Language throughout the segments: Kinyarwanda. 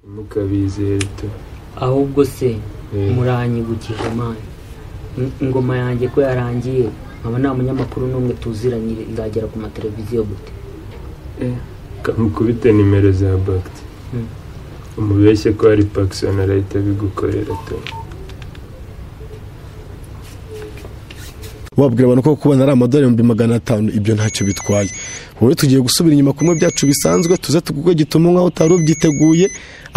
ntimukabizere tu ahubwo se Eh. muranyibukije imana In- ingoma yanjye ko yarangiye nkaba nta munyamakuru n'umwe tuziranye izagera ku mateleviziyo gute kamukubite nimero za bagiti Mm. umubeshye ko hari pakisoni arahita abigukorera tu wabwira abantu ko kubona ari amadolari ibihumbi magana atanu ibyo ntacyo bitwaye wowe tugiye gusubira inyuma ku bimwe byacu bisanzwe tuze tuguhe gituma nk'aho utari ubyiteguye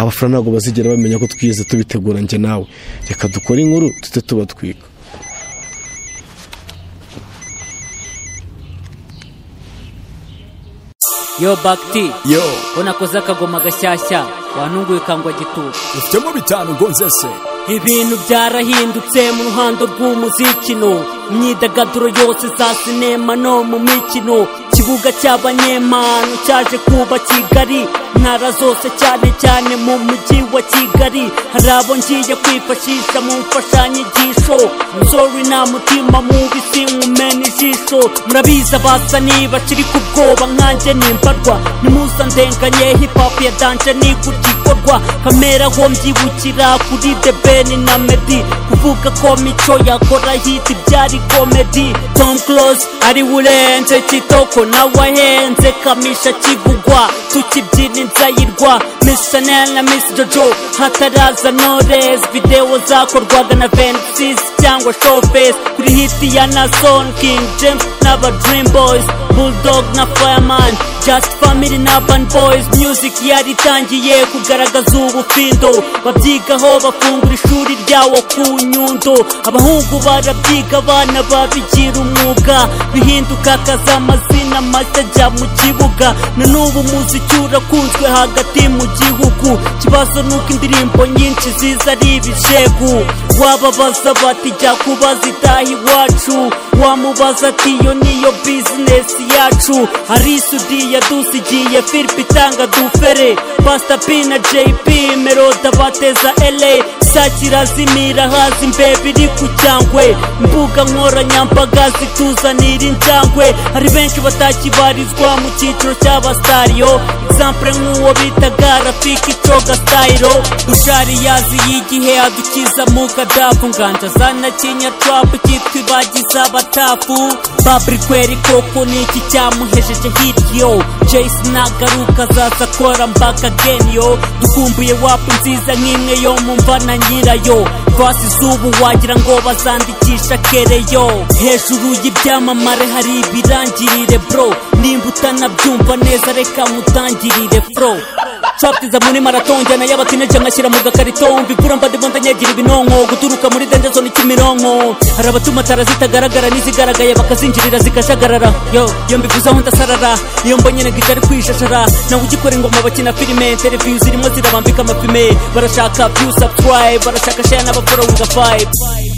abafana ntabwo bazigera bamenya ko twigeze tubitegura njye nawe reka dukore inkuru tujye tubatwika yo bagiti yo ubona koze akagoma gashyashya wanunguye kangwa gituba ufitemo bitanu ngo nzese ibintu byarahindutse mu ruhando rw'umuziki no imyidagaduro yose za sinema no mu mikino ikibuga cy'abanyempano cyaje kuba kigali ntara zose cyane cyane mu mujyi wa kigali hari abo ngiye kwifashisha mu mfashanyigisho musore nta mutima mubi sinkumena ijisho murabizi abasa niba kiri ku bwoba nkanjye nimbarwa nimunsandenganye hip hop ya danje ni kugikorwa kamera ho mbyibukira kuri the ben na medi kuvuga ko mico yakora hit byari comedy tom close ari urenze kitoko nawahenze kamisha kivugwa tukibyina inzayirwa miss chanel na miss jojo hataraza knowless video zakorwaga na vensis cyangwa showface kuri hit ya nason king james n'aba dream boys bulldog na fireman just family na urban boys music yaritangiye kugaragaza ubufindo babyigaho bafungura ishuri ryawo ku nyundo abahungu barabyiga abana babigira umwuga bihinduka akazi amazina mashya ajya mu kibuga na n'ubu muziki urakunzwe hagati mu gihugu ikibazo ni uko indirimbo nyinshi ziza ari ibijegu wababaza bati jya kubaza itaha iwacu wamubaza ati iyo niyo bizinesi yacu hari sudiya dusigiye filipe itanga dufere pasita p na jp meroda bateza ele sakira zimira hazi imbeba iri ku cyangwe imbuga nkoranyambaga zituzanira injangwe hari benshi batakibarizwa mu cyiciro cy'abasitariyo egisampure nk'uwo bitaga rafiki coga stayiro dushariyazi y'igihe adukiza mu kadafu nganja zanakinya trapu cyitwa ibagiza abatafu babrikweri koko niki cyamuhejeje hiryo jayisi nagaruka azaza akora mbaka geniyo dukumbuye wapu nziza nk'imwe yo mumva na nyirayo vasi z'ubu wagira ngo bazandikisha kereyo hejuru y'ibyamamare hari ibirangirire bro nimba utanabyumva neza reka mutangirire fro captiza muri marato njyana y'abatineje nkashyira mu gakarito mva igura mba ndimo ndanyagira ibinonko guturuka muri dende zone kimironko hari abatuma tara zitagaragara n'izigaragaye bakazinjirira zikajagarara yo iyo mbivuze aho ndasarara iyo mbonye negita ari kwishashara nawe ugikora ingoma bakina filime televiziyo zirimo zirabambika amapime barashaka view subscribe barashaka share n'abaforow nga vibe